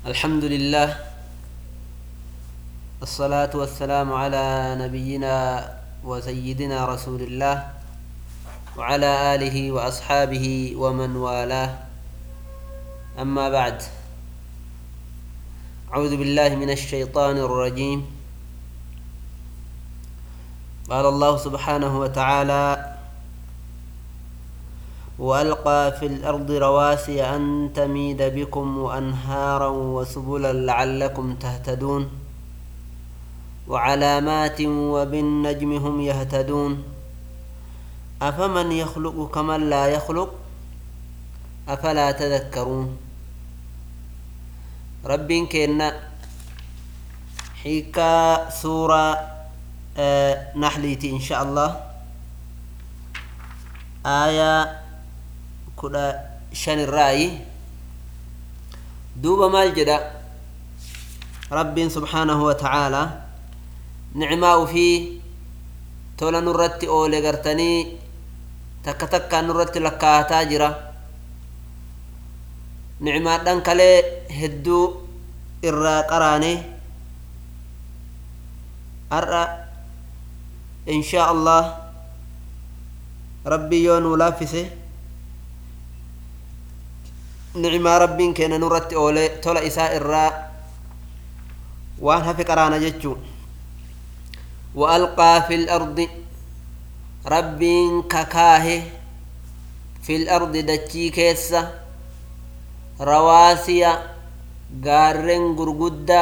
الحمد لله الصلاة والسلام على نبينا وسيدنا رسول الله وعلى آله وأصحابه ومن والاه أما بعد أعوذ بالله من الشيطان الرجيم قال الله سبحانه وتعالى وألقى في الأرض رواسي أن تميد بكم وأنهارا وسبلا لعلكم تهتدون وعلامات وبالنجم هم يهتدون أفمن يخلق كمن لا يخلق أفلا تذكرون رب كنا حيكا سورة آه نحليتي إن شاء الله آية kudha shan irraayi duuba maal jedha rabbiin subhaanahu wa ta'aalaa nicmaa ufii tola nurratti oole gartanii takka takkaan nurratti lakkaataa jira nicmaadhan kalee hedduu irraa qaraane har'a inshaa allah rabbii yoo nuu laaffise nicmaa rabbiin keenya nurratti oole tola isaa irraa waan hafe qaraana jechuu وألقى في الأرض ربين ككاه في الأرض دتشي كيسة رواسي غارن غرغدا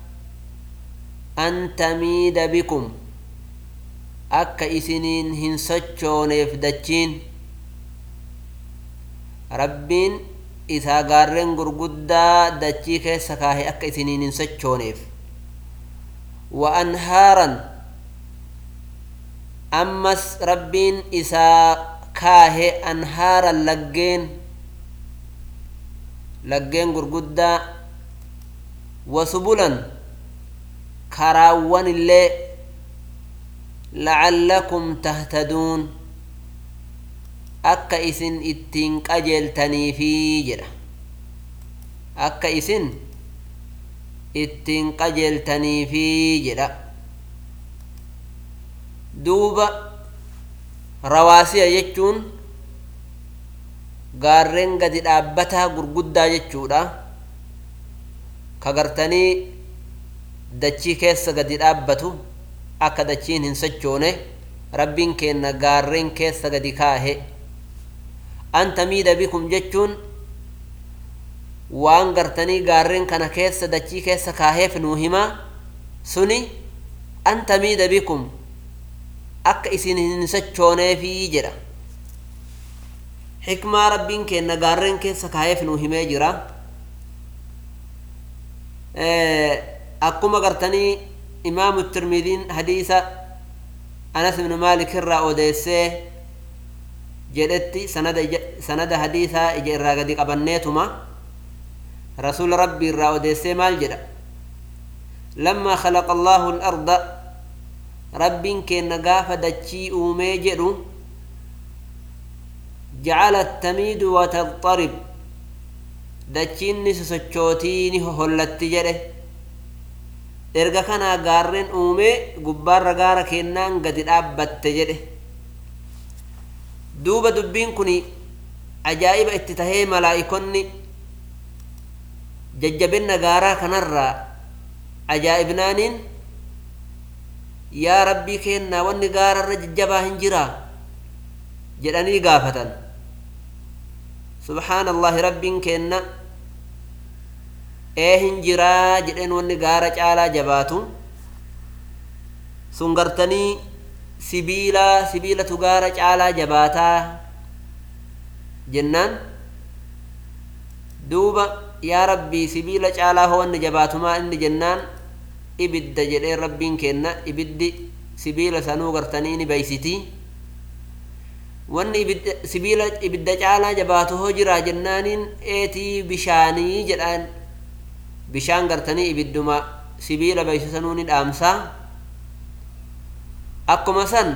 أن تميد بكم أكا إسنين هنسجون يفدتشين ربين isaa gaarreen gurguddaa dachii keessa kaahe akka isiniin hin sochooneef wa anhaaran ammas rabbiin isaa kaahe anhaaran laggeen laggeen gurguddaa wa subulan karaawwan illee lacallakum tahtaduun akka isin ittiin qajeeltaniifi jedha akka isin ittiin qajeeltaniifi jedha duuba rawaasiya jechuun gaarreen gadi dhaabbataa gurguddaa jechuudha ka gartanii dachii keessa gadi dhaabbatu akka dachiin hin sochoone rabbiin keenna gaarreen keessa gadi kaahe an tamiida bikum jechuun waan gartanii gaarreen kana keessa dachii keessa kaaheef nuu himaa suni an tamiida bikum akka isin hin sochooneefii jedha xikmaa rabbiin keenna gaarreen keessa kaaheef nuu himee jira akkuma gartanii imaamu tirmidiin hadiisa anas ibnu maalik irraa odeessee jedhetti sanada sanada hadiisaa ija irraa gadi qabanneetuma rasuula rabbi irraa odeessee maal jedha lammaa khalaqa allaahu al-arda rabbiin keenna gaafa dachii uumee jedhu jacala tamiidu wataxarib dachiin ni sosochootii ni hohollatti jedhe erga kanaa gaarreen uumee gubbaarra gaara keennaan gadi dhaabbatte jedhe duuba dubbiin kun ajaa'iba itti tahee malaa'ikonni jajjabinna gaaraa kanarraa ajaa'ibnaaniin yaa rabbii keennaa wanni gaararra jajjabaa hin jiraa jedhanii gaafatan subhaana allaahi rabbiin keenna ee hin jiraa jedheen wanni gaara caalaa jabaatu sun gartanii sibiila sibiilatu gaara caalaa jabaataa jennaan duuba yaa rabbii sibiila caalaa hoo wanni jabaatumaa inni jennaan ibidda jedhee rabbiin kenna ibiddi sibiila sanuu gartanii ni beeysitii wanni ibidda sibiila ibidda caalaa jabaatu hoo jiraa jennaaniin eetii bishaanii jedhaan bishaan gartanii ibidduma sibiila beeysisanuu ni dhaamsaa akkuma san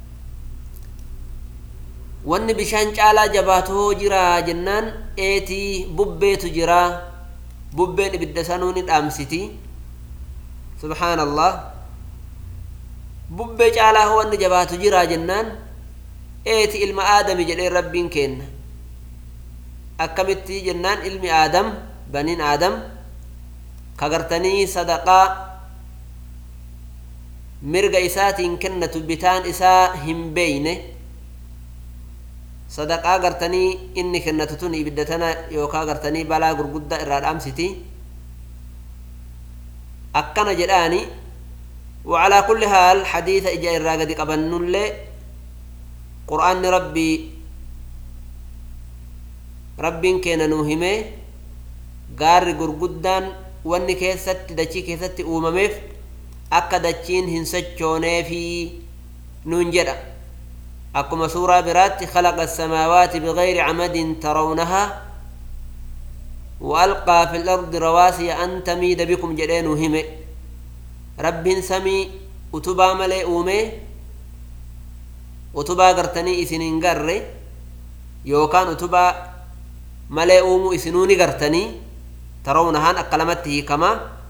wanni bishaan caalaa jabaatu hoo jiraa jennaan eetii bubbeetu jiraa bubbeen ibidda sanuu ni dhaamsiti subhaan allah bubbee caalaa hoo wanni jabaatu jiraa jennaan eeti ilma aadami jedheen rabbiin kenna akkamitti jennaan ilmi aadam baniin aadam kagartanii sadaqaa mirga isaatiin kennatu bitaan isaa hin beeyne sadaqaa gartanii inni kennatu tun ibidda tana yookaa gartanii balaa gurguddaa irraa dhaamsiti akkana jedhaani وعلى كل حال حديث إجا الراقد قبن اللي قرآن ربي ربين كينا نوهمه قار قرقدان واني كيست دچي كيست أومميف أكا دچين هنسجوني في ننجرة أكما سورة برات خلق السماوات بغير عمد ترونها وألقى في الأرض رواسي أن تميد بكم جدين وهمه rabbiin samii utubaa malee uume utubaa gartanii isin hin garre yookaan utubaa malee uumuu isinuu ni gartanii tarawnahaan akka lamatti hiikama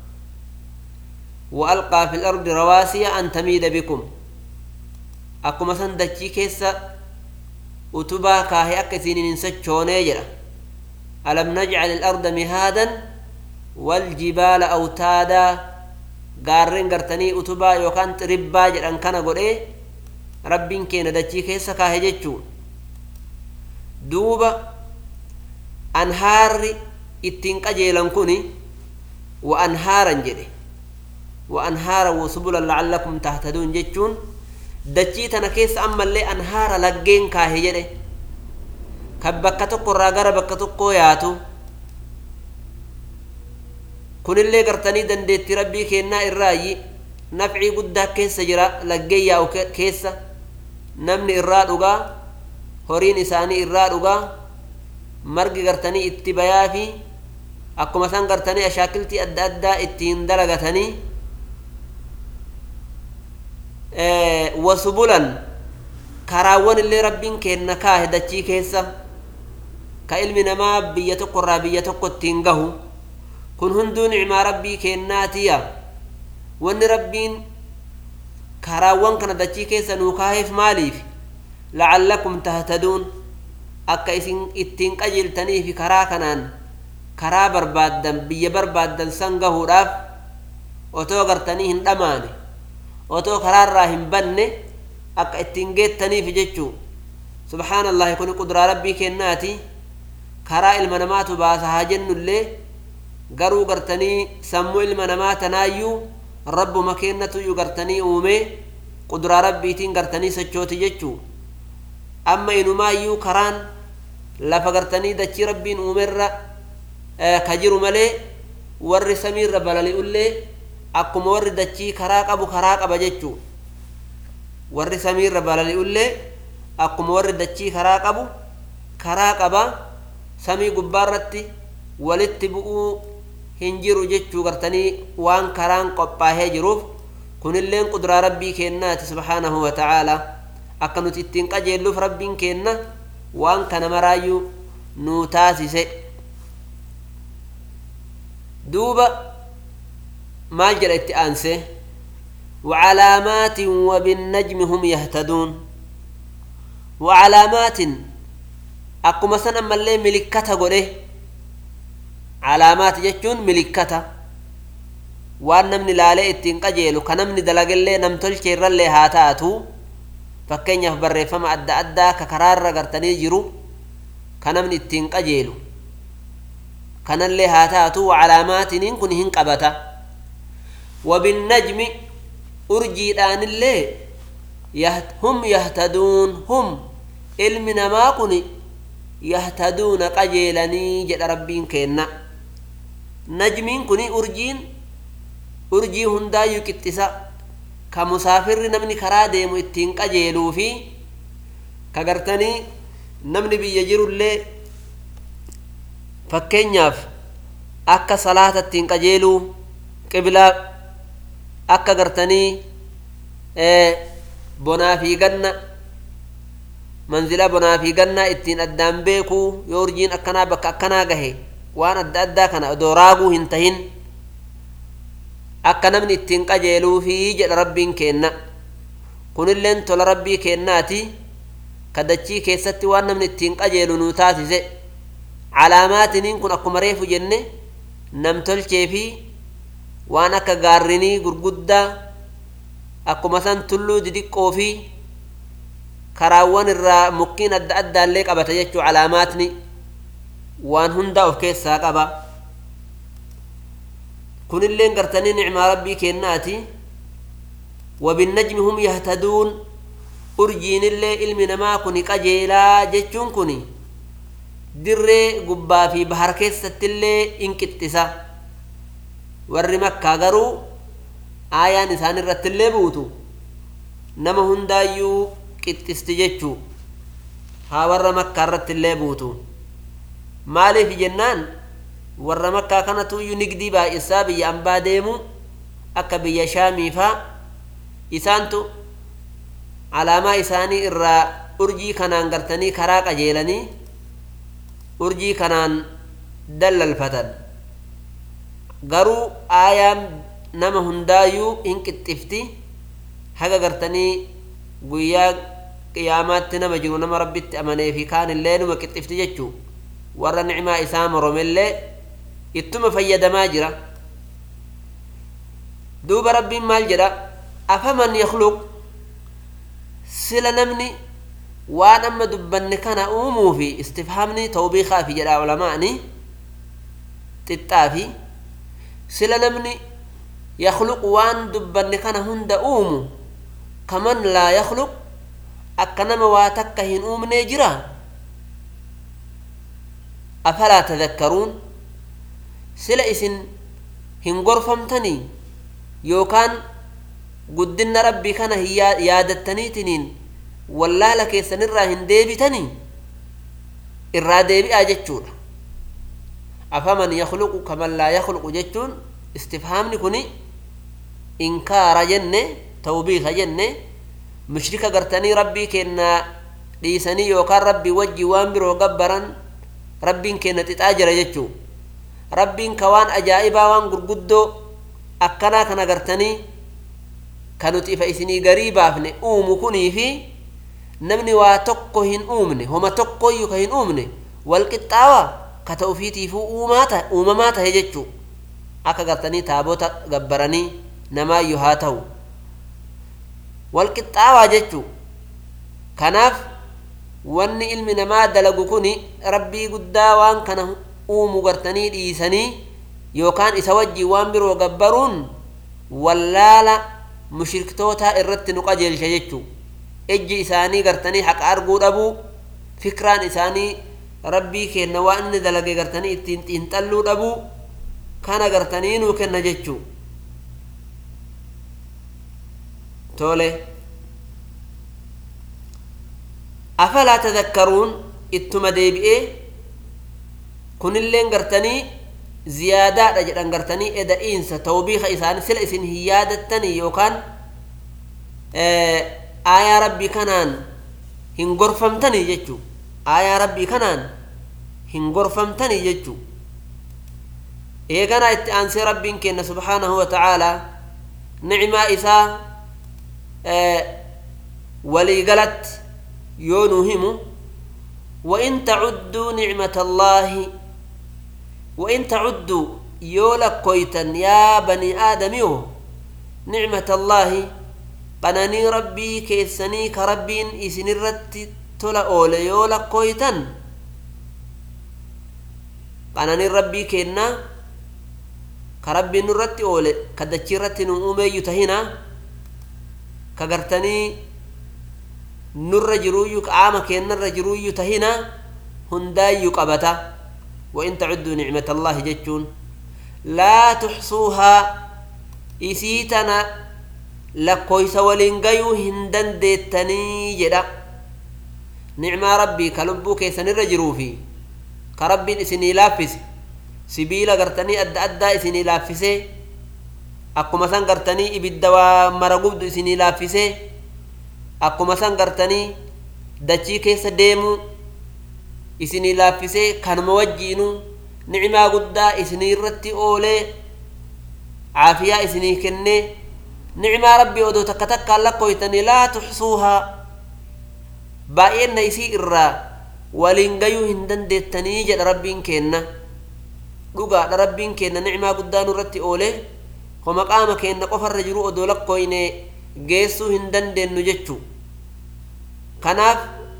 وألقى في الأرض رواسي أن تميد بكم أكما سندتشي كيسا أتبا كاهي أكسين ننسجوني جرا ألم نجعل الأرض مهادا والجبال أوتادا gaarreen gartanii utubaa yookaan ribbaa jedhan kana godhee rabbiin keenya dachii keessa kaahe jechuu duuba anhaarri ittiin qajeelan kuni wa anhaaran jedhe wa anhaara wasubulan lacallakum tahtaduun jechuun dachii tana keessa ammallee anhaara laggeen kaahe jedhe kan bakka tokko irraa gara bakka tokkoo yaatu kunillee gartanii dandeetti rabbii kennaa irraayi nafcii guddaa keessa jira laggeen yaa'u keessa namni irraa dhugaa horiin isaanii irraa dhugaa margi gartanii itti bayaa fi akkuma san gartanii ashaakiltii adda addaa ittiin dalagatanii wasubulan karaawwan illee rabbiin kenna kaahe dachii keessa ka ilmi namaa biyya tokko irraa biyya tokko ittiin gahu kun hunduu nicmaa rabbii kennaatiya wanni rabbiin karaawwan kana dachii keessa nuu kaaheef maaliif lacallakum tahtaduun akka isin ittiin qajeeltaniifi karaa kanaan karaa barbaaddan biyya barbaaddan san gahuudhaaf otoo gartanii hin dhamaane otoo karaarraa hin banne akka ittiin geettaniif jechuu subhaan allahi kun qudraa rabbii kennaati karaa ilma namaatu baasa haa jennullee garuu gartanii sammuu ilma namaa tanaayyuu rabbuma kennatuyyuu gartanii uume qudraa rabbiitiin gartanii sochooti jechuu amma inumaayyuu karaan lafa gartanii dachii rabbiin uumerra ka jiru malee warri samiirra balali'ullee akkuma warri dachii karaa qabu karaa qaba jechuu warri samiirra balali'ullee akkuma warri dachii karaa qabu karaa qaba samii gubbaarratti walitti bu'uu hin jiru jechuu gartanii waan karaan qophaahee jiruuf kunilleen qudraa rabbii kennaati subhaanahu wa ta'aalaa akka nuti ittiin qajeelluuf rabbiin kenna waan kana maraayyuu nuu taasise duuba maal jedha itti aanse وعلامات وبالنجم هم يهتدون وعلامات أكما سنة ملي ملكة قوله calaamaati jechuun milikkata waan namni laalee ittiin qajeelu ka namni dalagallee namtolche irrallee haa taatu fakkeenyaaf barreeffama adda addaa ka karaarra gartanii jiru ka namni ittiin qajeelu kanallee haa taatu calaamaatiniin kun hin qabata wabinnajmi urjiidhaanillee hum yahtaduun hum ilmi namaa kun yahtaduuna qajeelanii jedha rabbiin kenna najmiin kun urjiin urjii hundaayyuu qixxisa ka musaafirri namni karaa deemu ittiin qajeeluu fi ka gartanii namni biyya jirullee fakkeenyaaf akka salaata ittiin qajeeluu qiblaa akka gartanii bonaa fi ganna manzila bonaa fi gannaa ittiin addaan beekuu yoo urjiin akkanaa bakka akkanaa gahe waan adda addaa kana odoo raaguu hin tahin akka namni ittiin qajeeluufi jedha rabbiin keenna kunilleen tola rabbii keennaati kadachii keessatti waan namni ittiin qajeelu nuu taasise calaamaatiniin kun akkuma reefu jenne namtolchee fi waan akka gaarrinii gurguddaa akkuma san tulluu didiqqoo fi karaawwan irraa mukkiin adda addaallee qabata jechuu calaamaatni waan hundaa of keessaa qaba kunilleen gartanii nicmaa rabbii kennaati wabinnajmi hum yahtaduun urjiinillee ilmi namaa kuni qajeelaa jechuun kuni dirree gubbaa fi bahar keessattillee in qixxisa warri makkaa garuu aayaan isaan irrattillee buutu nama hundaayyuu qixxisti jechuu haa warra makkaa irrattillee buutu maaliif jennaan warra makkaa kanatuyyuu nigdii baay'isaa biyya ambaa deemu akka biyya shaamiifaa isaantu alaamaa isaanii irraa urjii kanaan gartanii karaa qajeelanii urjii kanaan dallalfatan garuu aayaan nama hundaayyuu hin qixxifti haga gartanii guyyaa qiyaamaatti nama jiru nama rabbitti amanee fi kaan illee numa qixxifti jechuu warra nicmaa isaa moromellee ittuma fayyadamaa jira duuba rabbiin maal jedha afaman yakluq sila namni waan amma dubbanne kana uumuu fi istifhaamni tawbiikaa fi jedha ulamaani xixxaa fi sila namni yakluq waan dubbanne kana hunda uumu kaman laa yakluq akka nama waa takka hin uumnee jira afalaa tadakkaruun sila isin hin gorfamtanii yookaan guddinna rabbii kana hin yaadattaniitiniin wallaala keessanirraa hin deebitanii irraa deebi'aa jechuudha afaman yakluqu kaman laa yakluqu jechuun istifhaamni kuni inkaara jenne tawbiika jenne mushrika gartanii rabbii kennaa dhiisanii yookaan rabbii wajjii waan biroo gabbaran rabbiin kenna xixaa jira jechuu rabbiin ka waan ajaa'ibaa waan gurguddoo akkanaa kana gartanii ka nuti ifa isinii garii baafne uumu kunii fi namni waa tokko hin uumne homa tokkoyyuu ka hin uumne wal qixxaawa ka ta'u ufiitiifuu uumamaa tahe jechuu akka gartanii taabota gabbaranii namaayyuu haa ta'u wal qixxaawaa jechuu kanaaf wanni ilmi namaa dalagu kun rabbii guddaa waan kana uumu gartanii dhiisanii yookaan isa wajjiin waan biroo gabbaruun wallaala mushriktootaa irratti nu qajeelcha jechuu ejji isaanii gartanii haqa arguu dhabuu fikraan isaanii rabbii kenna waan inni dalage gartanii ittiin xiinxalluu dhabuu kana gartanii nuu kenna jechuu tole afalaa tadakkaruun ittuma deebi'ee kunilleen gartanii ziyaadaadha jedhan gartanii eda'iinsa tawbiika isaanii sila isin hin yaadattanii yookaan aayaa rabbii kanaan hin gorfamtanii jechuu aayaa rabbii kanaan hin gorfamtanii jechuu eeganaa itti aansee rabbiin kenna subhaanahu wa ta'aalaa nicmaa isaa waliigalatti yoo nuu himu وإن تعدوا نعمة الله وإن تعدوا يولا كويتا يا بني آدم يو نعمة الله قناني ربي كيسني كربين إسن الرت تلا أولا يولا كويتا قناني ربي كينا كربي نرت أولا كدتشي رت نؤمي يتهنا كغرتني nurra jiruuyyu qaama keennarra jiruuyyu tahina hundaayyuu qabata wain tacudduu nicmat allaahi jechuun laa tuxsuuhaa isii tana lakkooysa waliin gayuu hin dandeettanii jedha nicmaa rabbii ka lubbuu keessanirra jiruufi ka rabbiin isinii laaffise sibiila gartanii adda addaa isinii laaffisee akkuma san gartanii ibidda waa mara gubdu isinii laaffisee akkuma san gartanii dachii keessa deemuu isinii laaffisee kanuma wajjiinuu nicmaa guddaa isinii irratti oolee caafiyaa isinii kennee nicmaa rabbii odoo takka takkaan lakkoytanii laa tuxsuuhaa baay'eenna isii irraa waliin gayuu hin dandeettanii jedha rabbiin keenna dhugaadha rabbiin keenna nicmaa guddaa nurratti oolee homa qaama keenna qofarra jiru odoo lakkoyne geessuu hin dandeenyu jechuu kanaaf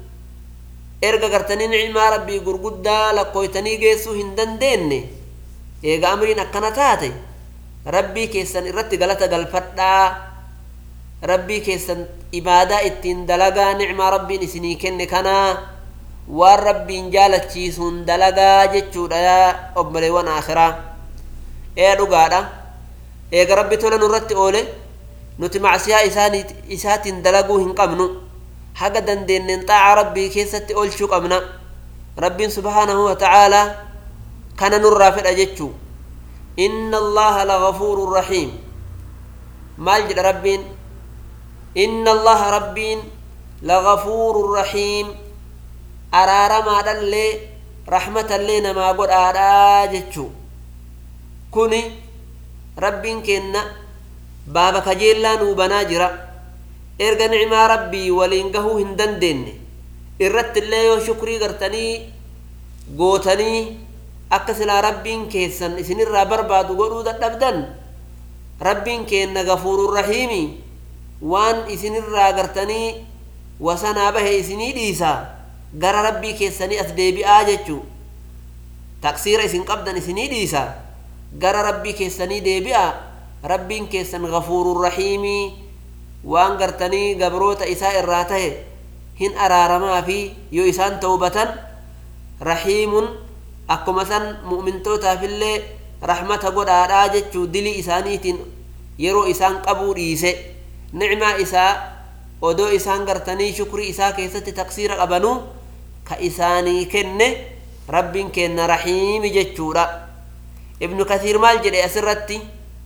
erga gartanii nicmaa rabbii gurguddaa lakkoytanii geessuu hin dandeenye eega amriin akkana taate rabbii keessan irratti galata galfadhaa rabbii keessan ibaadaa ittiin dalagaa nicmaa rabbiin isinii kenne kanaa waan rabbiin jaalachiisuun dalagaa jechuudha obboleewwan akhiraa ee dhugaadha eega rabbi tola nurratti oole nuti macsiyaa isaatiin dalaguu hin qabnu haga dandeenneen xaaca rabbii keessatti oolchuu qabna rabbiin subhaanahu wa ta'aalaa kana nurraa fedha jechuu inna allaha lagafuurun rahiim maal jedha rabbiin inna allaha rabbiin lagafuurun rahiim araaramaadhallee rahmatallee namaa godhaadhaa jechuu kuni rabbiin keenna baaba kajeellaa nuu banaa jira erga nicmaa rabbii waliin gahuu hin dandeenye irratti illee yoo shukrii gartanii gootanii akka silaa rabbiin keessan isinirraa barbaadu godhuu dadhabdan rabbiin keenna gafuurun rahiimi waan isinirraa gartanii wasanaa bahe isinii dhiisaa gara rabbii keessanii as deebi'aa jechuu taqsiira isin qabdan isinii dhiisaa gara rabbii keessanii deebi'aa rabbiin keessan gafuurun rahiimii waan gartanii gabroota isaa irraa tahe hin araaramaa fi yoo isaan tawbatan rahiimun akkuma san mu'mintootaafillee rahmata godhaadhaa jechuu dilii isaaniitiin yeroo isaan qabuu dhiise nicmaa isaa odoo isaan gartanii shukrii isaa keessatti taqsiira qabanuu ka isaanii kenne rabbiin keenna rahiimi jechuudha ibnu kasiir maal jedhe asirratti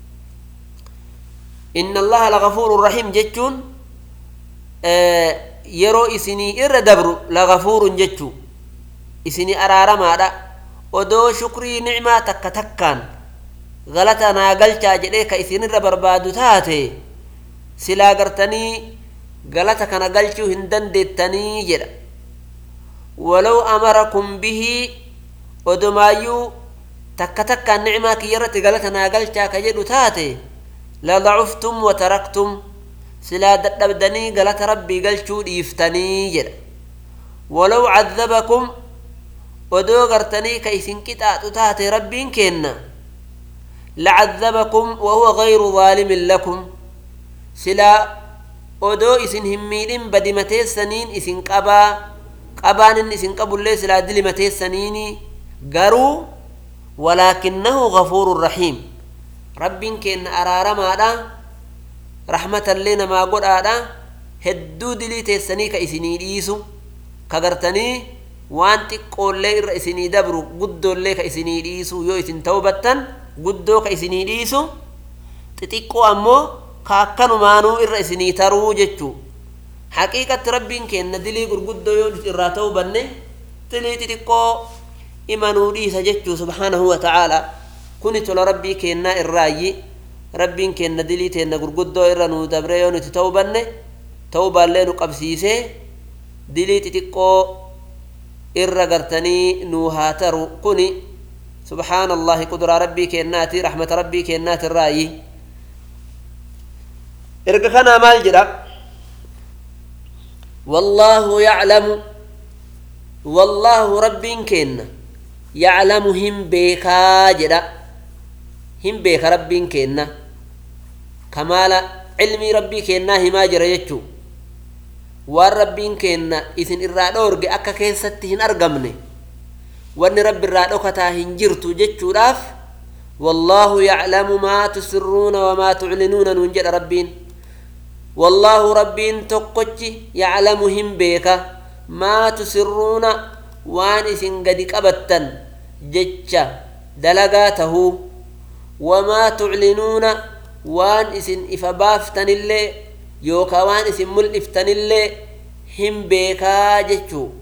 inna allaha lagafuurun rahiim jechuun yeroo isinii irra dabru lagafuurun jechuu isinii araaramaadha odoo shukrii nicmaa takka takkaan galata naa galchaa jedhee ka isinirra barbaadu taate silaa gartanii galata kana galchuu hin dandeettanii jedha walow amarakum bihii odumaayyuu takka takkaan nicmaa kiyya irratti galata naa galchaa ka jedhu taate ladacuftum wataraktum silaa dadhabdanii galata rabbii galchuu dhiiftanii jedha walow cadabakum odoo gartanii ka isin qixaaxu taate rabbiin keenna lacadabakum wahuwa gayru zaalimin lakum silaa odoo isin hin miidhin badimateessaniin isin qabaa qabaan inni isin qabullee silaa dilimateessaniini garuu walaakinnahu gafuurun rahiim rabbiin keenna araaramaadha rahmatallee namaa godhaadha hedduu dilii teessanii ka isinii dhiisu ka gartanii waan xiqqoollee irra isinii dabru guddoollee ka isinii dhiisu yoo isin tawbattan guddoo ka isinii dhiisu xixiqqoo ammoo ka akkanumaanuu irra isinii taruu jechuu haqiiqatti rabbiin keenna dilii gurguddoo yoo irraa ta'uu banne dilii xixiqqoo imanuu dhiisa jechuu subhaanahu wa ta'aalaa kuni tola rabbii keennaa irraayyi rabbiin keenna dilii teenna gurguddoo irra nuu dabre yoo nuti ta'uu banne ta'uu baallee nu qabsiisee dilii xixiqqoo irra gartanii nuu haa taru kuni subhaana allahi quduraa rabbii keennaati rahmata rabbii keennaati irraayyi erga kanaa maal jedha wallaahu yaclamu wallaahu rabbiin keenna yaclamu hin beekaa jedha hin beeka rabbiin keenna kamaala cilmii rabbii keennaa himaa jira jechuu waan rabbiin keenna isin irraa dhoorge akka keessatti hin argamne wanni rabbi irraa dhokataa hin jirtu jechuudhaaf wallaahu yaclamu maa tusirruuna wamaa tuclinuuna nuun jedha rabbiin wallaahu rabbiin tokkochi yaclamu hin beeka maa tusirruuna waan isin gadi qabattan jecha dalagaa tahuu wamaa tuclinuuna waan isin ifa baaftanillee yookaa waan isin mul'iftanillee hin beekaa jechuu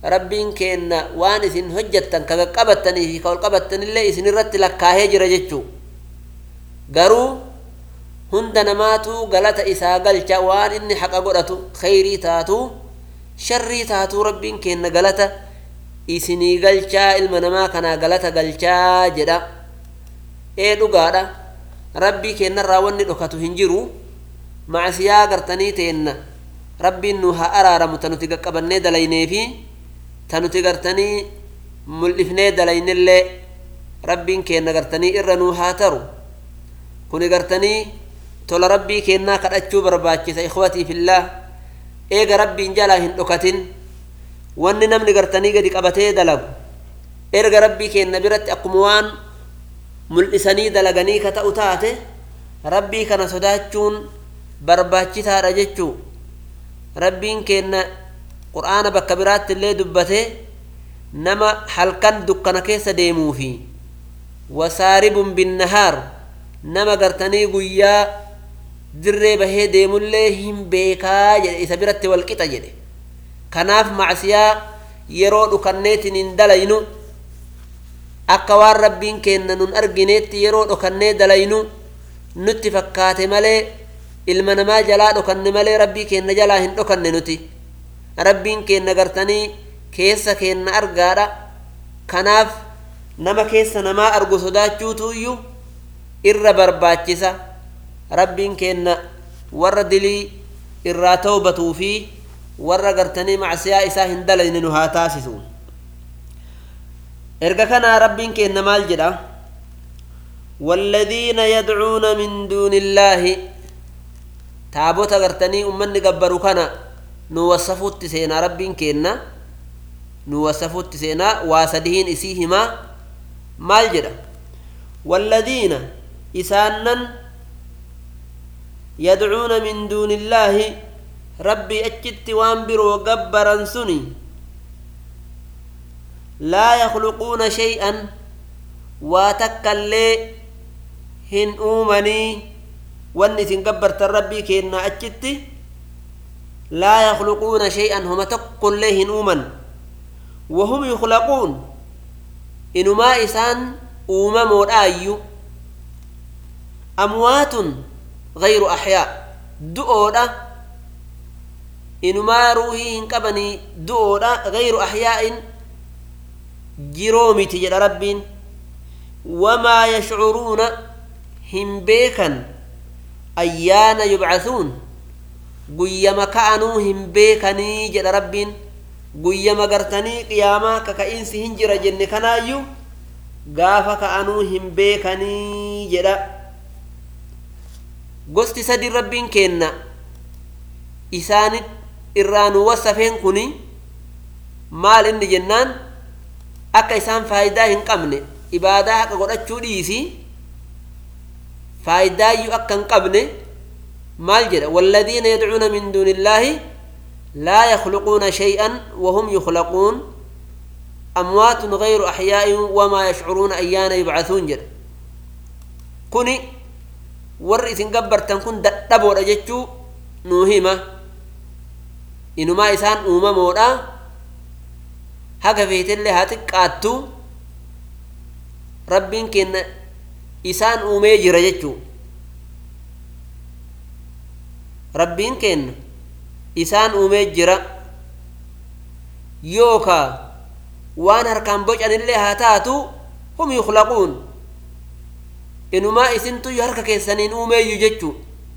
rabbiin keenna waan isin hojjettan ka qaqqabattanii fi ka ol qabattanillee isin irratti lakkaahee jira jechuu garuu hunda namaatu galata isaa galcha waan inni haqa godhatu khayrii taatu sharrii taatu rabbiin keenna galata isinii galchaa ilma namaa kanaa galata galchaa jedha ee dhugaadha rabbii keennarraa wanni dhokatu hin jiru macsiyaa gartanii teenna rabbiin nu haa araaramu ta nuti qaqqabannee dalaynee fi ta nuti gartanii mul'ifnee dalaynillee rabbiin keenna gartanii irra nuu haa taru kuni gartanii tola rabbii keennaa kadhachuu barbaachisa ikhwatii fillah eega rabbiin jalaa hin dhokatin wanni namni gartanii gadi qabatee dalagu erga rabbii keenna biratti akkuma waan mul'isanii dalaganii ka ta'u taate rabbii kana sodaachuun barbaachisaadha jechuu rabbiin keenna qur'aana bakka biraatti illee dubbate nama halkan dukkana keessa deemuu fi wasaaribun binnahaar nama gartanii guyyaa dirree bahee deemullee hin beekaa jedhe isa biratti walqixa jedhe kanaaf macsiyaa yeroo dhukanneetiin hin dalaynu akka waan rabbiin keenna nun argineetti yeroo dhokannee dalaynu nutti fakkaate malee ilma namaa jalaa dhokanne malee rabbii keenna jalaa hin dhokanne nuti rabbiin keenna gartanii keessa keenna argaadha kanaaf nama keessa namaa argu sodaachuutu iyyuu irra barbaachisa rabbiin keenna warra dilii irraa tawbatuu fi warra gartanii macsiyaa isaa hin dalayne nu haa taasisu erga kanaa rabbiin keenna maal jedha والذين يدعون من دون الله taabota gartanii ummanni gabbaru kana nu wasafuutti seenaa rabbiin keenna nu wasafuutti seenaa waa sadihiin isii himaa maal jedha والذين إسانا يدعون من دون الله ربي أجت وانبروا قبرا سني لا يخلقون شيئا واتكلي هن أومني wanni isin gabbartan rabbii keenna achitti laa yakhluquuna shay'an homa tokkollee hin uuman wahum yukhlaquun inumaa isaan uumamoodhaayyu amwaatun gayru axyaa du'oodha inumaa ruuhii hin qabanii du'oodha gayru axyaa'in jiroo miti jedha rabbiin wamaa yashcuruuna hin beekan ayyaana yubcathuun guyyama ka'anuu hin beekanii jedha rabbiin guyyama gartanii qiyaamaa kaka'iinsi hin jira jenne kanaayyuu gaafa ka'anuu hin beekanii jedha gosti sadi rabbiin keenna isaanit irraa nu wasafeen kuni maal inni jennaan akka isaan faayidaa hin qabne ibaadaa haqa godhachuu dhiisii faayidaayyuu akka hin qabne maal jedha والذين يدعون من دون الله لا يخلقون شيئا وهم يخلقون أموات غير أحياء وما يشعرون أيان يبعثون جد كوني ور إذن قبرتن كن دبو رجتشو نوهمة إنما إسان أوما مودا هكا فيت اللي هاتك قاتو ربين كن isaan uumee jira jechuu rabbiin kenna isaan uumee jira yookaa waan harkaan bocanillee haa taatu hum yukhlaquun inumaa isintuyyu harka keessaniin uumeeyyu jechuu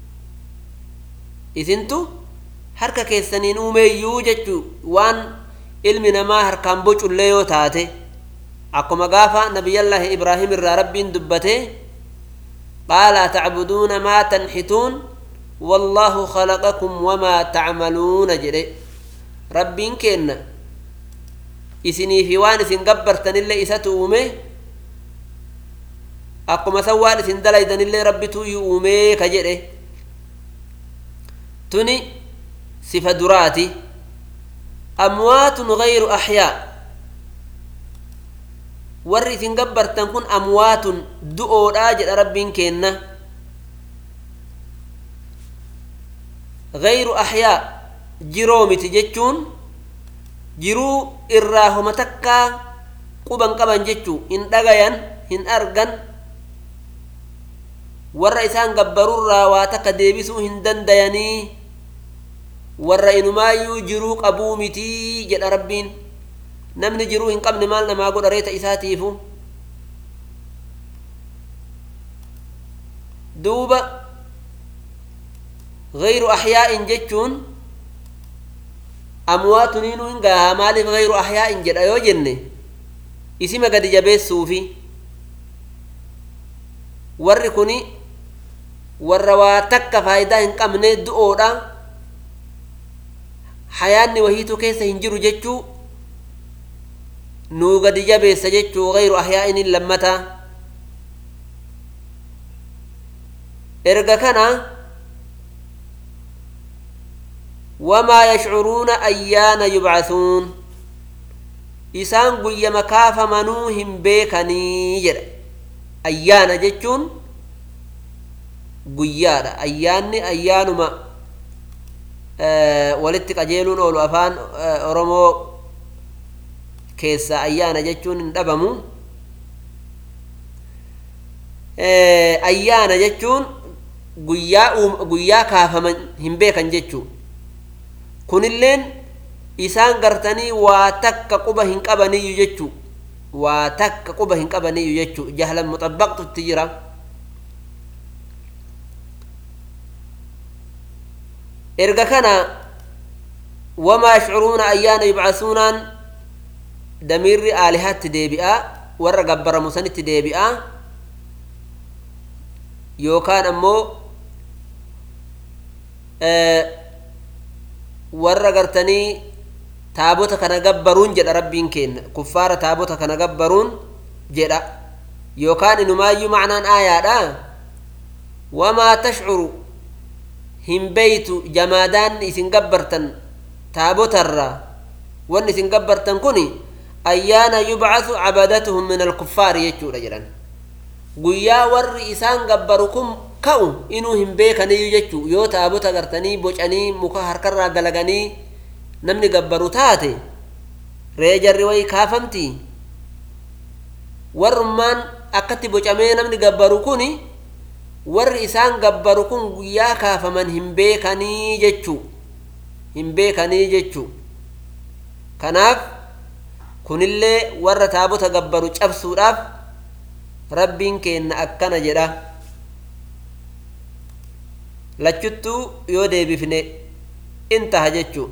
isintu harka keessaniin uumeeyyuu jechuu waan ilmi namaa harkaan bocullee yoo taate akkuma gaafa nabiyallaahi ibraahim irraa rabbiin dubbate qaala atacbuduuna maa tanxituun wallaahu khalaqakum wamaa tacmaluuna jedhe rabbiin keenna isinii fi waan isin gabbartanillee isatu uume akkuma san waan isin dalaydanillee rabbituyyuu uumee ka jedhe tuni sifa duraati amwaatun gayru axyaa warri isin gabbartan kun amwaatun du'oodhaa jedha rabbiin keenna gayru axyaa jiroo miti jechuun jiruu irraa homa takkaa quban qaban jechuu hin dhagayan hin argan warra isaan gabbarurraa waa takka deebisuu hin dandayanii warra inumaayyuu jiruu qabuu mitii jedha rabbiin namni jiruu hin qabne maal namaa godha reeta isaatiifu duuba gayru axyaa'in jechuun amwaatuniinuu hin gahaa maaliif gayru axyaa'in jedha yoo jenne isima gadi jabeessuufi warri kuni warra waa takka faayidaa hin qabne du'oodha hayaanni wahiitu keessa hin jiru jechuu nuu gadi jabeessa jechuu gayru ahyaa'inin lammata erga kana wamaa yashcuruuna ayyaana yubcathuun isaan guyyama kaafamanuu hin beekanii jedha ayyaana jechuun guyyaadha ayyaanni ayyaanuma walitti qajeeluun oolu afaan oromoo keessa ayyaana jechuun hin dhabamu ayyaana jechuun guyyaa guyyaa kaafaman hin beekan jechuu kunilleen isaan gartanii waa takka quba hin qabaniyyu jechuu waa takka quba hin qabaniyyu jechuu jahlan muxabbaqtutti jira erga kana wamaa yashcuruuna ayyaana yubcasuunaan damiirri aalihaatti deebi'a warra gabbaramu sanitti deebi'a yookaan ammoo warra gartanii taabota kana gabbaruun jedha rabbiin kenna kuffaara taabota kana gabbaruun jedha yookaan inumaayyuu macnaan aayaadha wamaa tashcuru hin beeytu jamaadaan isin gabbartan taabotarraa wanni isin gabbartan kun ayyaana yubcasu cabadatuhum min alkuffaari jechuudha jedhan guyyaa warri isaan gabbaru kun ka'u inuu hin beekaniyyuu jechuu yoo taabota gartanii bocanii muka harkarraa galaganii namni gabbaru taate ree jarri wayi kaafamti warrummaan akkatti bocamee namni gabbaru kun warri isaan gabbaru kun guyyaa kaafaman hin beekanii jechuu hin beekanii jechuu kanaaf kunillee warra taabota gabbaru cabsuudhaaf rabbiin keenna akkana jedha lachuttuu yoo deebifne in taha jechuu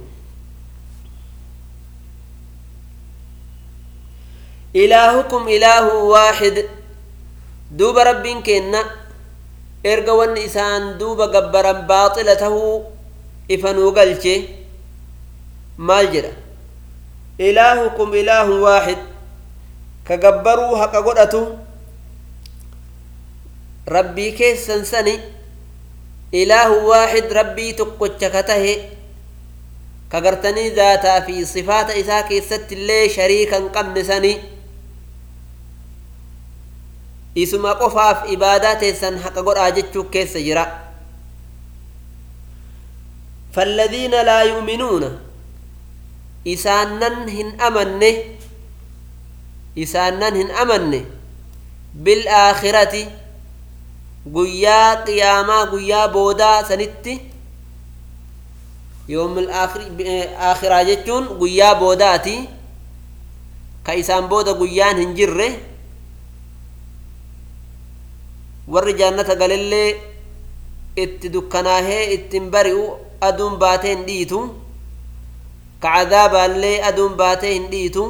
ilaahukum ilaahu waaxid duuba rabbiin keenna erga wanni isaan duuba gabbaran baaxila tahuu ifa nuu galche maal jedha ilaahukum ilaahun waaxid ka gabbaruu haqa godhatu rabbii keessan sani ilaahu waaxid rabbii tokkocha ka tahe ka gartanii zaataa fi sifaata isaa keessatti illee shariika hin qabne sani isuma qofaaf ibaadaa teessan haqa godhaa jechuu keessa jira فالذين لا يؤمنون إسانن هن أمنه إسانن هن أمنه بالآخرة guyyaa qiyaamaa guyyaa boodaa sanitti yoomil aakhiraa jechuun guyyaa boodaati ka isaan booda guyyaan hin jirre warri jaannata galillee itti dukkanaahee ittin bari'u aduun baatee hin dhiitu ka cadaabaallee aduun baatee hin dhiitu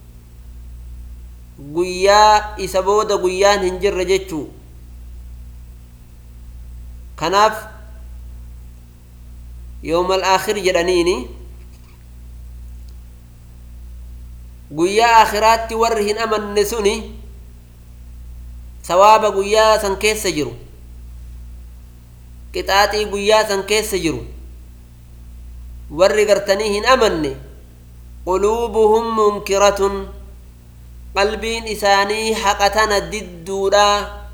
guyyaa isa booda guyyaan hin jirre jechuu kanaaf yoomal aakhir jedhaniini guyyaa aakhiraatti warri hin amanne suni sawaaba guyyaa san keessa jiru qixaaxii guyyaa san keessa jiru warri gartanii hin amanne quluubuhum munkiratun qalbiin isaanii haqatana didduudha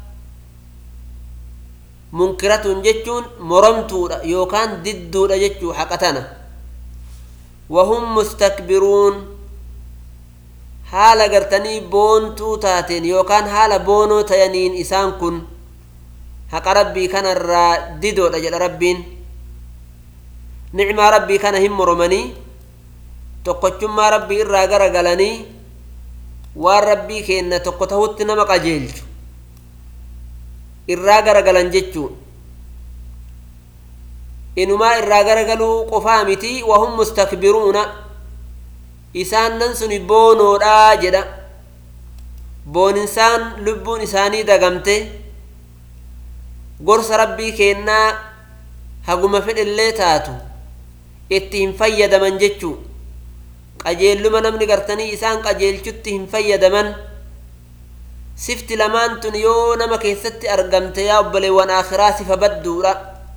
munkiratun jechuun moromtuudha yookaan didduudha jechuu haqatana wahum mustakbiruun haala gartanii boontuu taateen yookaan haala boonoo tayaniin isaan kun haqa rabbii kanarraa didoodha jedha rabbiin nicmaa rabbii kana hin moromanii tokkochummaa rabbii irraa gara galanii waan rabbii kenna tokko tahutti nama qajeelchu irraa gara galan jechuu inumaa irraa gara galuu qofaa miti wahum mustakbiruuna isaan nan suni boonoodhaa jedha booninsaan lubbuun isaanii dagamte gorsa rabbii kennaa haguma fedhellee taatu itti hin fayyadaman jechuu qajeelluma namni gartanii isaan qajeelchutti hin fayyadaman sifti lamaan tun yoo nama keessatti argamte yaa obboleewwan akhiraa sifa badduudha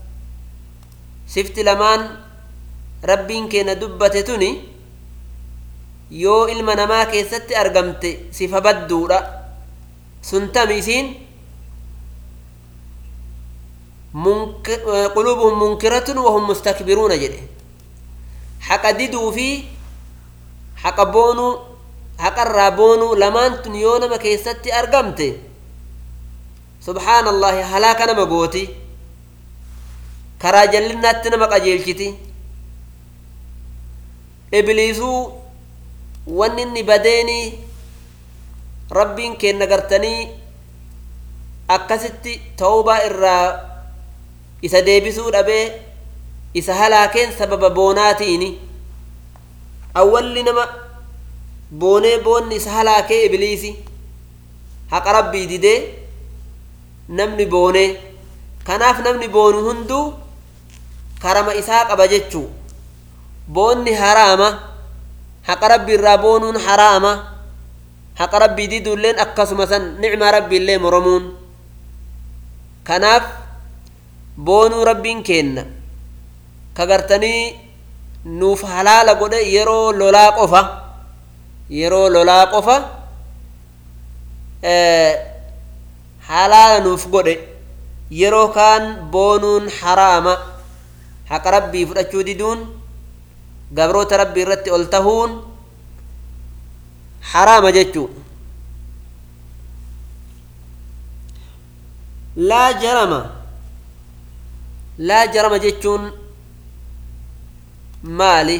sifti lamaan rabbiin keenya dubbate tuni yoo ilma namaa keessatti argamte sifa badduudha sun tami isiin qulubuhum munkiratun wahum mustakbiruuna jedhe haqa diduu fi haqa boonuu haqarraa boonuu lamaan tun yoo nama keessatti argamte subhaana allahi halaaka nama gooti karaa jallinnaatti nama qajeelchiti ibliisuu wanni inni badeeni rabbiin kenna gartanii akkasitti tawbaa irraa isa deebisuu dhabee isa halaakeen sababa boonaatiin awwalli nama boonee boonni isa halaakee ibliisi haqa rabbii didee namni boonee kanaaf namni boonu hunduu karama isaa qaba jechuu boonni haraama haqa rabbii irraa boonuun haraama haqa rabbii diduulleen akkasuma san nicmaa rabbiillee moromuun kanaaf boonuu rabbiin kenna ka gartanii nuuf halaala godhe yeroo lolaa qofa yeroo lolaa qofa halaala nuuf godhe yeroo kaan boonuun haraama haqa rabbii fudhachuu diduun gabroota rabbii irratti ol tahuun haraama jechuu laa jarama laa jarama jechuun maali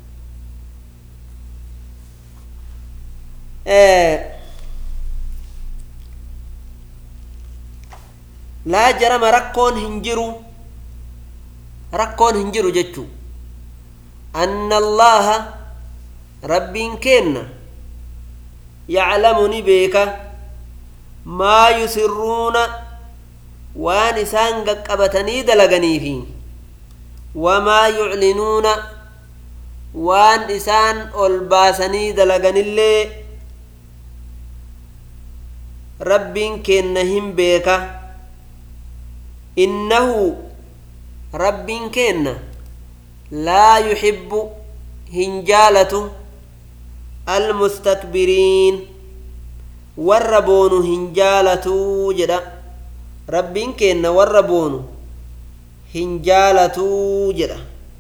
laa jarama rakkoon hin jiru rakkoon hin jiru jechuu anna allaha rabbiin kenna yaclamu ni beeka maa yusirruuna waan isaan qaqqabatanii dalaganiifi wamaa yuclinuuna waan isaan ol baasanii dalaganillee rabbiin kenna hin beeka innahu rabbiin kenna laa yuxibbu hin jaalatu almustakbiriin warra boonu hin jaalatuu jedha rabbiin kenna warra boonu hin jaalatuu jedha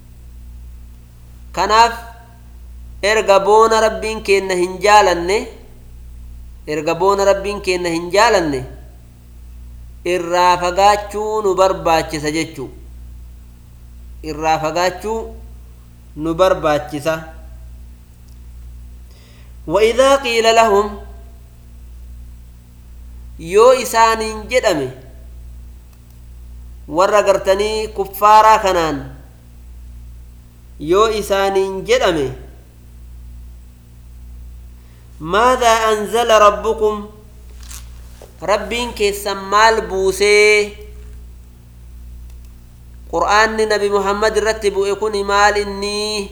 kanaaf erga boona rabbiin kenna hin jaalanne erga boona rabbiin kenna hin jaalanne irraa fagaachuu nu barbaachisa jechuu irraa fagaachuu nu barbaachisa وإذا قيل لهم yoo isaaniin jedhame warra gartanii kuffaaraa kanaan yoo isaaniin jedhame maadaa anzala rabbukum rabbiin keessan maal buusee qur'aanni nabi muhammad irratti bu'e kun maal inni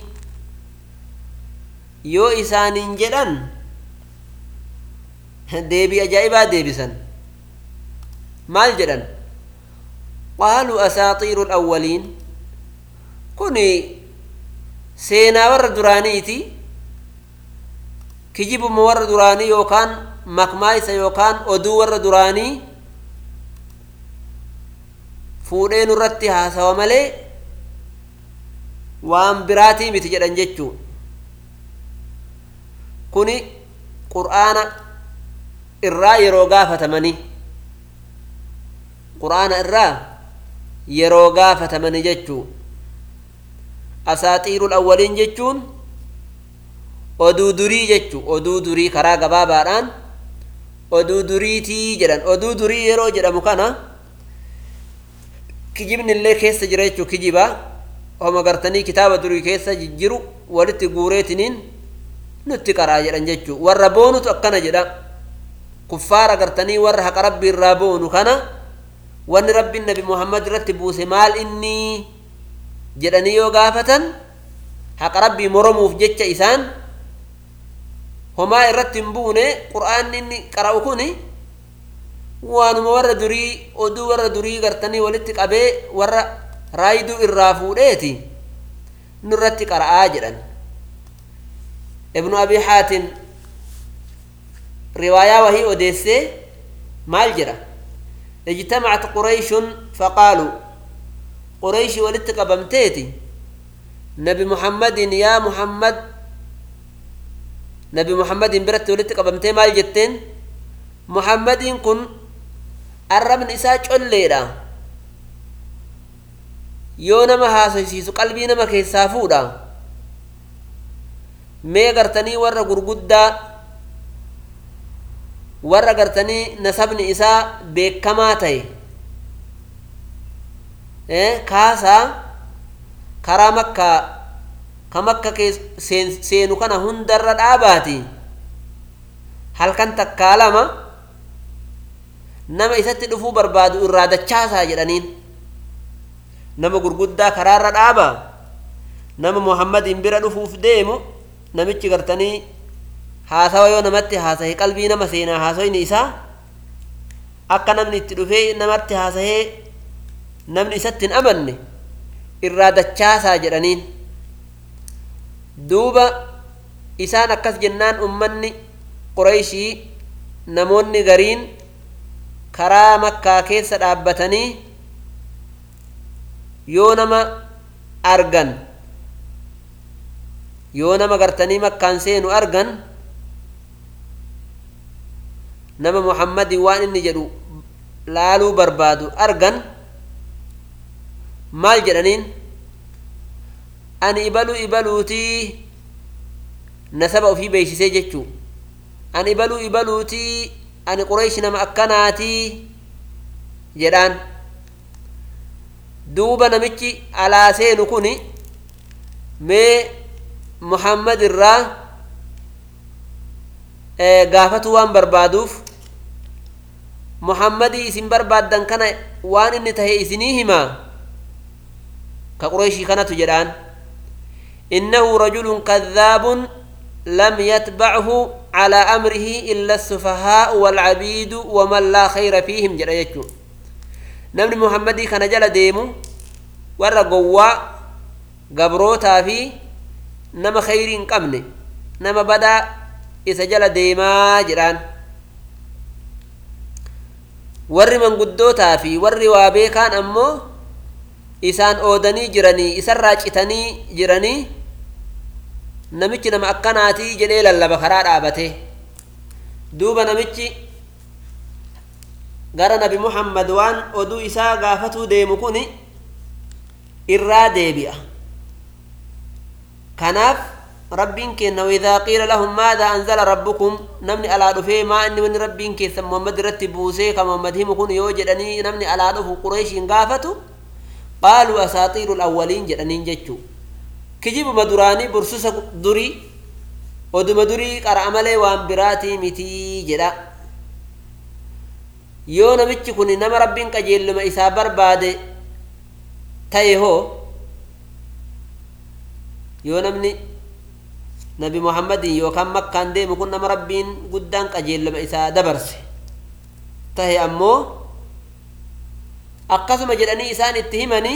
yoo isaaniin jedhan deebii ajaa'ibaa deebisan maal jedhan qaaluu asaaxiiru lawwaliin kun seenaa warra duraaniiti kijibuma warra duraanii yookaan makmaa isa yookaan oduu warra duraanii fuudhee nurratti haasawa malee waan biraatii miti jedhan jechuu kuni qur'aana irraa yeroo gaafatamanii qur'aana irraa yeroo gaafatamanii jechuu asaaxiirul awwaliin jechuun oduu durii jechuu oduu durii karaa gabaabaadhaan oduu duriitii jedhan oduu durii yeroo jedhamu kana kijibni illee keessa jira jechuu kijiba homa gartanii kitaaba durii keessa jijjiru walitti guureetiniin nutti qaraa jedhan jechuu warra boonutu akkana jedha kuffaara gartanii warra haqa rabbi irraa boonu kana wanni rabbiin nabi muhammad irratti buuse maal inni jedhanii yoo gaafatan haqa rabbii moromuuf jecha isaan homaa irratti hin buune qur'aanni inni qara'u kun waanuma warra durii oduu warra durii gartanii walitti qabee warra raayiduu irraa fuudheeti nurratti qara'aa jedhan ibnu abi haatim riwaayaa wahii odeessee maal jedha اجتمعت قريش فقالوا قريش ولدت قبمتيتي نبي محمد يا محمد نبي محمد برت ولدت قبمتي مال جتين محمد كن الرب نساء جليرا yoo nama haasofsiisu qalbii nama keessaa fuudha mee gartanii warra gurguddaa warra gartanii nasabni isaa beekamaa ta'e kaasaa karaa makkaa ka makka seenu kana hundarra dhaabaati halkan takkaa lama nama isatti dhufuu barbaadu irraa dachaasaa jedhaniin nama gurguddaa karaarra dhaaba nama muhammadiin bira dhufuuf deemu namichi gartanii haasawa yoo namatti haasahe qalbii nama seenaa haasoyni isaa akka namni itti dhufee namatti haasahee namni isatti hin amanne irraa dachaasaa jedhaniin duuba isaan akkas jennaan ummanni qurayshii namoonni gariin karaa makkaa keessa dhaabbatanii yoo nama argan yoo nama gartanii makkaan seenu argan nama muhammadii waan inni jedhu laaluu barbaadu argan maal jedhaniin ani ibaluu ibaluutii nasaba ofii beeksisee jechuu ani ibaluu ibaluutii ani qureeshi nama akkanaatii jedhaan duuba namichi alaa seenu kun mee muhammad irraa gaafatu waan barbaaduuf muhammadii isin barbaaddan kana waan inni tahe isinii himaa ka qureeshii kanatu jedhaan innahu rajulun kadhaabun lam yatbachu على أمره إلا السفهاء والعبيد ومن لا خير فيهم جرى يجو نمني محمدي كان جل ديمو ورى قوا قبروتا في نما خير قمني نما بدا إذا جل ديما جران warri manguddootaa fi warri waa beekaan ammoo isaan oodanii jiranii isarraa citanii jiranii namichi nama akkanaatii jedhee lallaba karaa dhaabate duuba namichi gara nabi muhammad waan oduu isaa gaafatuu deemu kun irraa deebi'a kanaaf rabbiin kenna waidaa qiila lahum maada anzala rabbukum namni alaa dhufee maa inni wanni rabbiin keessan muhammad irratti buusee ka muhammad himu kun yoo jedhanii namni alaa dhufu qureeshiin gaafatu qaaluu asaaxiiru lawwaliin jedhaniin jechuu kijibuma duraanii bursusa durii oduma durii qara'a malee waan biraatii mitii jedha yoo namichi kun nama rabbiin qajeelluma isaa barbaade ta'e hoo yoo namni nabi muhammadin yookaan makkaan deemu kun nama rabbiin guddaan qajeelluma isaa dabarse tahe ammoo akkasuma jedhanii isaan itti himanii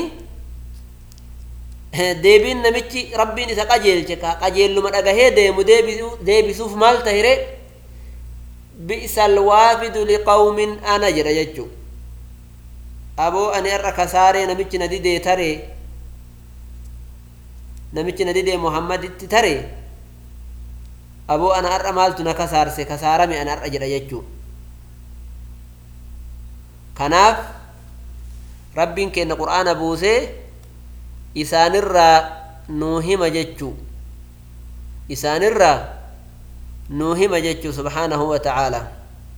deebiin namichi rabbiin isa qajeelche ka qajeelluma dhagahee deemu deebisuuf maal tahire bi'sal waafidu liqawmin ana jedha jechu aboo ani har'a kasaaree namichi na didee taree namichi na didee muhammaditti taree aboo ana har'a maaltu na kasaarse kasaarame ana har'a jedha jechuu kanaaf rabbiin kenna qur'aana buusee isaanirraa nuu hima jechuu isaanirraa nuu hima jechuu subhaanahu wa ta'aalaa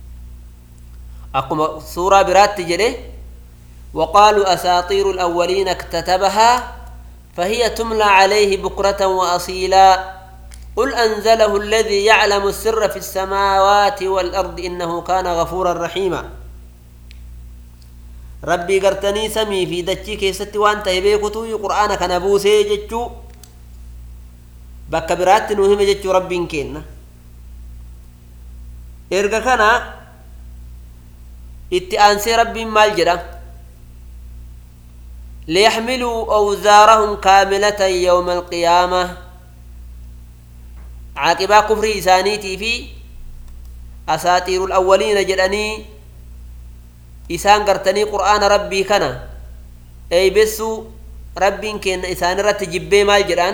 akkuma suuraa biraatti jedhe وقالوا أساطير الأولين اكتتبها فهي تملى عليه بكرة وأصيلا قل أنزله الذي يعلم السر في السماوات والأرض إنه كان غفورا رحيما ربي قرتني سمي في دجي كيست وانت هبيكتو قرآن كان بوسي جتشو بك برات نوهم جتشو ربي كينا إرقا كان اتئانسي ربي مال جدا ليحملوا أوزارهم كاملة يوم القيامة عاقبا كفر إسانيتي في أساطير الأولين جدني إسان قرتني قرآن ربي كان أي بسو ربي كن إسان رت جبي مال جدان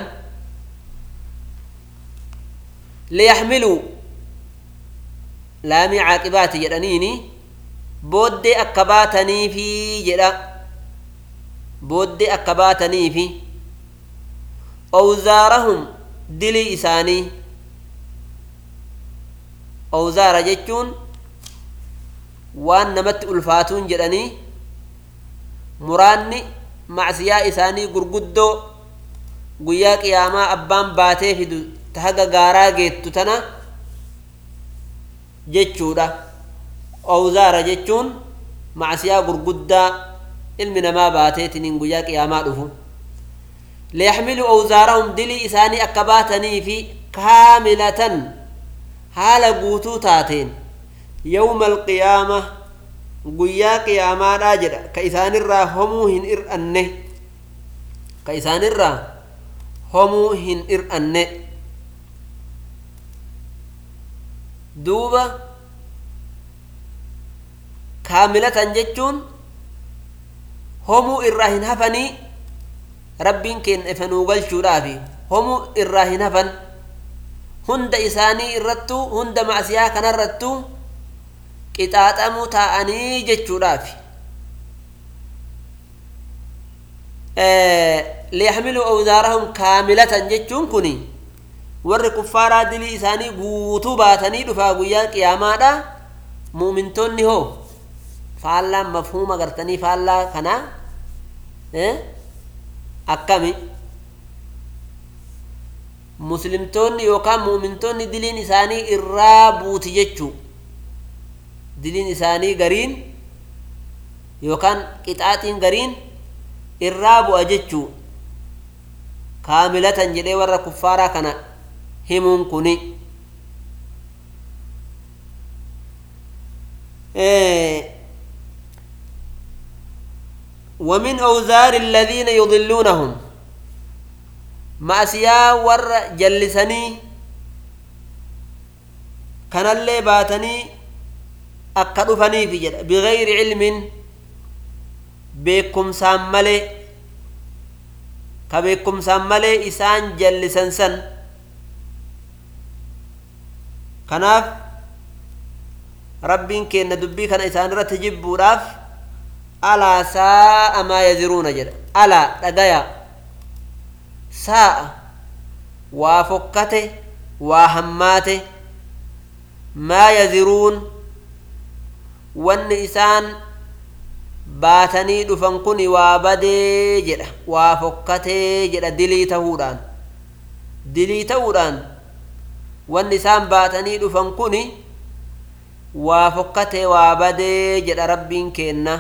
ليحملوا لامي عاقبات جدنيني بودي أكباتني في جدا booddee akka baatanii fi owzaarahum dilii isaanii owzaara jechuun waan namatti ulfaatuun jedhanii muraanni macsiyaa isaanii gurguddoo guyyaa qiyaamaa abbaan baatee fidu ta haga gaaraa geettu tana jechuudha owzaara jechuun macsiyaa gurguddaa ilmi namaa baateetiniin guyyaa qiyaamaa dhufu liyaxmilu awzaarahum dilii isaanii akka baatanii fi kaamilatan haala guutuu taateen yawma alqiyaama guyyaa qiyaamaadhaa jedha ka isaanirraa homuu hin ir'anne ka isaanirraa homuu hin ir'anne duuba kaamilatan jechuun homuu irraa hin hafanii rabbiin keenya ifanuu galchuudhaafi homuu irraa hin hafan hunda isaanii irrattuu hunda macsiyaa kanarrattuu qixaaxamuu taa'anii jechuudhaafi liyaxmiluu awzaarahum kaamilatan jechuun kun warri kuffaaraa dilii isaanii guutuu baatanii dhufaa guyyaa qiyaamaadha mu'mintoonni hoo faallaan mafhuuma gartanii faallaa kanaa akkami muslimtoonni yookaan muumintoonni diliin isaanii irraa buuti jechuu diliin isaanii gariin yookaan qixaaxiin gariin irraa bu'a jechuu kaamilatan jedhee warra kuffaaraa kana himuun kuni ومن أوزار الذين يضلونهم مأسيا ور جلسني كان اللي باتني أكدفني في جد بغير علم بكم ساملي كبكم ساملي إسان جلسن سن كناف ربين كين دبي كان إسان رتجب راف alaa saa'a maa yaziruuna jedha alaa dhagaya saa'a waa fokkate waa hammaate maa yaziruun wanni isaan baatanii dhufan kun waa badee jedha waa fokkatee jedha dilii ta'uudhaan dilii ta'uudhaan wanni isaan baatanii dhufan kun waa fokkatee waa badee jedha rabbiin keenna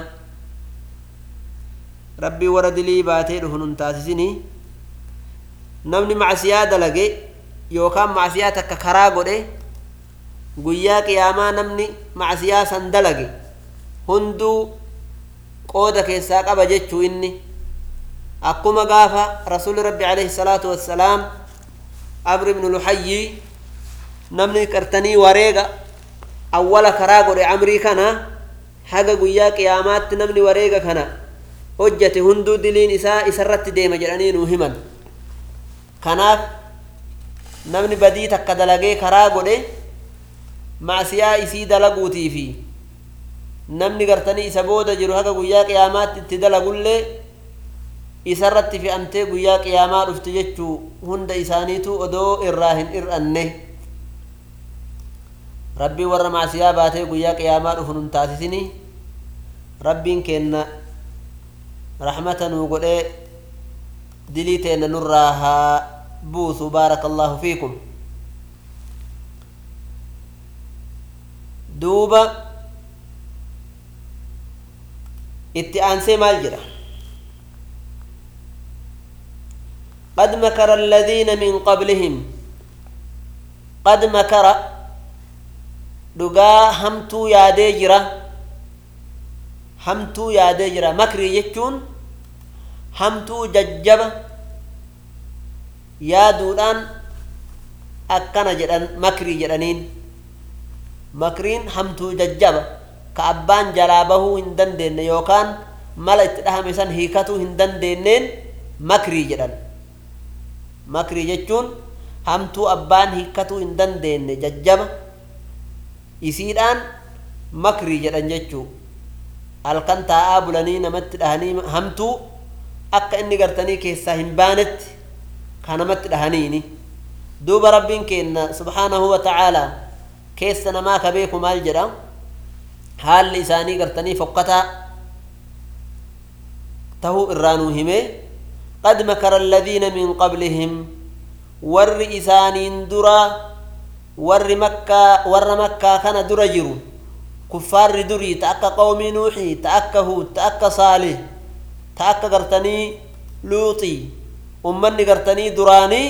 rabbii warra dilii baatee dhufu nun taasisinii namni macsiyaa dalage yookaan macsiyaa takka karaa godhe guyyaa qiyaamaa namni macsiyaa san dalage hunduu qooda keessaa qaba jechuu inni akkuma gaafa rasuli rabbi alayhi salaatu wassalaam amr ibnu luhayyi namni qartanii wareega awwala karaa godhe amrii kana haga guyyaa qiyaamaatti namni wareega kana hojjate hunduu diliin isaa isarratti deema jedhanii nuu himan kanaaf namni badii takka dalagee karaa godhe macsiyaa isii dalaguutii fi namni gartanii isa booda jiru haga guyyaa qiyaamaatti itti dalagullee isarratti fe'amtee guyyaa qiyaamaa dhufti jechuu hunda isaaniitu odoo irraa hin ir'anne rabbiin warra macsiyaa baatee guyyaa qiyaamaa dhufu nun taasisini rabbiin keenna rahmata nuu godhee dilii teenna nurraa haa buusu baaraka allaahu fiikum duuba itti aansee maal jedha قد مكر الذين من قبلهم قد مكر dhugaa hamtuu yaadee jira hamtuu yaadee jira makrii jechuun hamtuu jajjaba yaaduudhaan akkana jedhan makrii jedhaniin makriin hamtuu jajjaba ka abbaan jalaa bahuu hin dandeenye yookaan mala itti dhahame san hiikatuu hin dandeenyeen makrii jedhan makrii jechuun hamtuu abbaan hiikatuu hin dandeenye jajjaba isiidhaan makrii jedhan jechuu halkan taa'aa bulanii namatti dhahanii hamtuu akka inni gartanii keessaa hin baanetti ka namatti dhahaniini duuba rabbiin keenna subhaanahu wa ta'aalaa keessa namaa ka beeku maal jedha haalli isaanii gartanii fokkataa tahuu irraa nuu hime qad makara alladhiina min qablihim warri isaaniin duraa warri makkaa warra makkaa kana dura jiru kuffaarri durii ta akka qawmii nuuxii ta akka huud ta akka saalih ta akka gartanii luuxii ummanni gartanii duraanii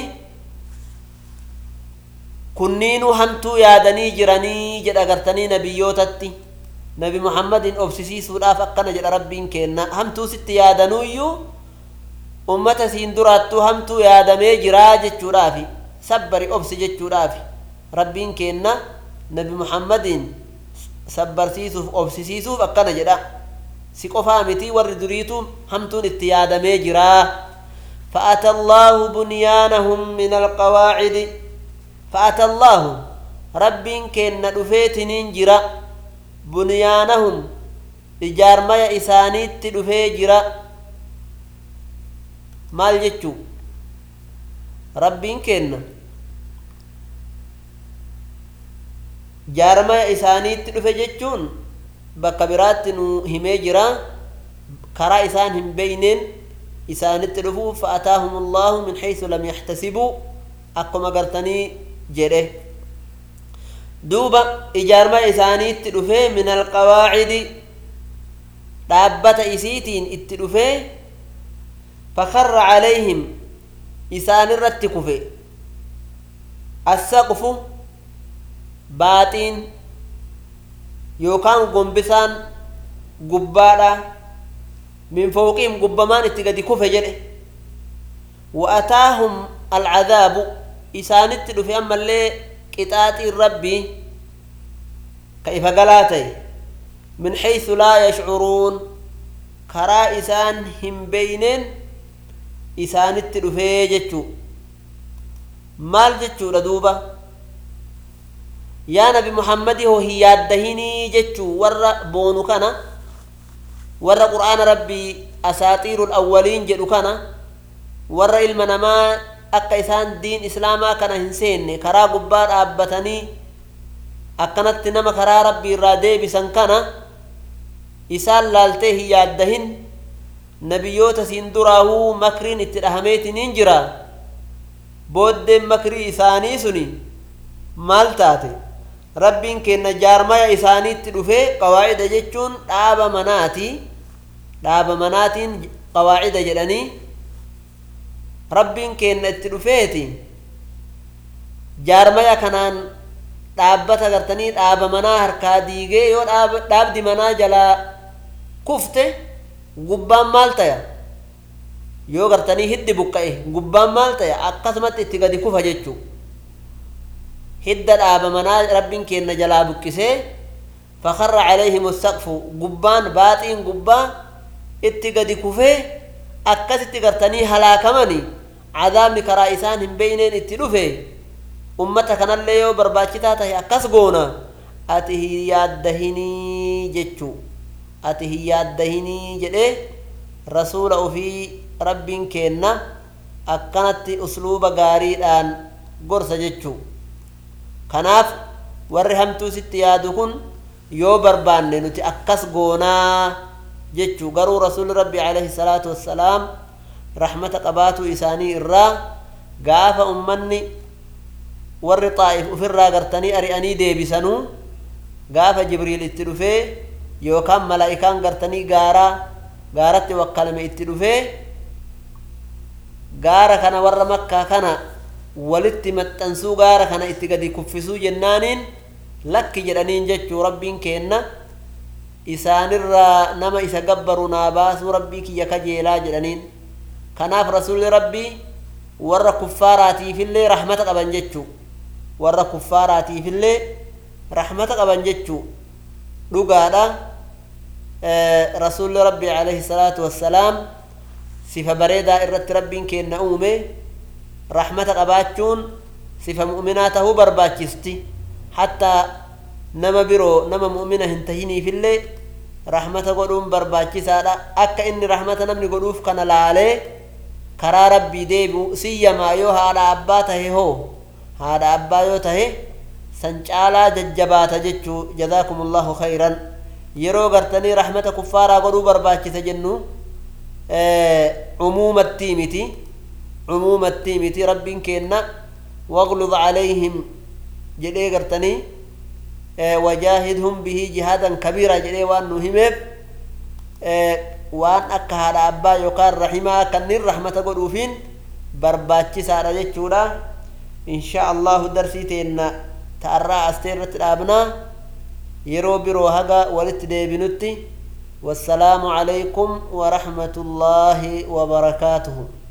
kunniinuu hamtuu yaadanii jiranii jedha gartanii nabiyyootatti nabi muhammadin obsisiisuudhaaf akkana jedha rabbiin keenna hamtuu sitti yaadanuuyyuu ummata siin duraattuu hamtuu yaadamee jiraa jechuudhaafi sabbari obsi jechuudhaafi rabbiin keenna nabi muhammadin sabbarsiisuuf obsisiisuuf akkana jedha si qofaa miti warri duriitu hamtuun itti yaadamee jiraa فأتى الله بنيانهم من القواعد فأتى الله رب كن دفيت ننجرا بنيانهم إجار ما إسانيت دفي جرا مال جتشو رب كن jaarmaya isaaniitti dhufe jechuun bakka biraatti nu himee jira karaa isaan hin beeyneen isaanitti dhufuuf fa'ataahum allahu min haysu lam yaxtasibuu akkuma gartanii jedhe duuba ijaarmaya isaaniitti dhufee min alqawaacidi dhaabbata isiitiin itti dhufee fakarra calayhim isaanirratti kufe assaqfu baaxiin yookaan gombisaan gubbaadha min fawqihim gubbamaan itti gadi kufe jedhe wa ataahum alcadaabu isaanitti dhufe ammallee qixaaxiin rabbii ka ifa galaa ta'e min xaysu laa yashcuruun karaa isaan hin beeyneen isaanitti dhufee jechuu maal jechuudha duuba yaa nabi muhammadi hoo hin yaaddahinii jechuu warra boonu kana warra qur'aana rabbii asaaxiirul awwaliin jedhu kana warra ilma namaa akka isaan diin islaamaa kana hin seenne karaa gubbaa dhaabbatanii akkanatti nama karaa rabbii irraa deebisan kana isaan laaltee hin yaaddahin nabiyyoota siin duraahuu makriin itti dhahameetiniin jira booddeen makrii isaanii suni maal taate rabbiin kenna jaarmaya isaaniitti dhufee qawaacida jechuun dhaaba manaati dhaaba manaatiin qawaacida jedhanii rabbiin kenna itti dhufeeti jaarmaya kanaan dhaabbata gartanii dhaaba manaa harkaa diigee yoo dhaabdi manaa jalaa kufte gubbaan maal taya yoo gartanii hiddi buqqa'e gubbaan maal taya akkasumatti itti gadi kufa jechuu hidda dhaaba manaa rabbiin kenna jalaa buqqisee fakarra calayhim saqfu gubbaan baaxiin gubbaa itti gadi kufee akkasitti gartanii halaakamani cadaabni karaa isaan hin beeyneen itti dhufe ummata kanallee yoo barbaachisaa tahe akkas goona ati hin yaaddahinii jechuu ati hin yaaddahinii jedhee rasuula ufii rabbiin kenna akkanatti usluuba gaariidhaan gorsa jechuu kanaaf warri hamtuu sitti yaadu kun yoo barbaanne nuti akkas goonaa jechuu garuu rasuuli rabbi alayhi salaatu wassalaam rahmata qabaatuu isaanii irraa gaafa ummanni warri xaa'if ufirraa gartanii ari'anii deebisanuu gaafa jibriil itti dhufee yookaan malaa'ikaan gartanii gaaraa gaaratti wakkalame itti dhufee gaara kana warra makkaa kana walitti maxxansuu gaara kana itti gadi kuffisuu jennaaniin lakki jedhaniin jechuu rabbiin kenna isaanirraa nama isa gabbaru naa baasuu rabbii kiyya kajeelaa jedhaniin kanaaf rasuulli rabbii warra kuffaaraatiifillee rahmata qaban jechuu warra kuffaaraatiifillee rahmata qaban jechuu dhugaadha rasuulli rabbii alayhi salaatu wassalaam sifa bareedaa irratti rabbiin kenna uume rahmata qabaachuun sifa mu'minaa tahuu barbaachisti hattaa nama biroo nama mu'mina hin tahiniifillee rahmata godhuun barbaachisaadha akka inni rahmata namni godhuuf kana laalee karaa rabbii deebi'u siyyamaa yoo haadha abbaa tahe hoo haadha abbaa yoo tahe san caalaa jajjabaata jechuu jazaakumullahu khayran yeroo gartanii rahmata kuffaaraa godhuu barbaachisa jennu cumuumattii miti cumuumattii miti rabbiin kenna waglud calayhim jedhee gartanii wajaahidhum bihi jihaadan kabiira jedhee waan nu himeef waan akka haadha abbaa yookaan rahimaa kannin rahmata godhuufiin barbaachisaadha jechuudha insha allahu darsii teenna ta'arraa astee irratti dhaabnaa yeroo biroo haga walitti deebinutti wassalaamu calaykum warahmatu llaahi wabarakaatuhu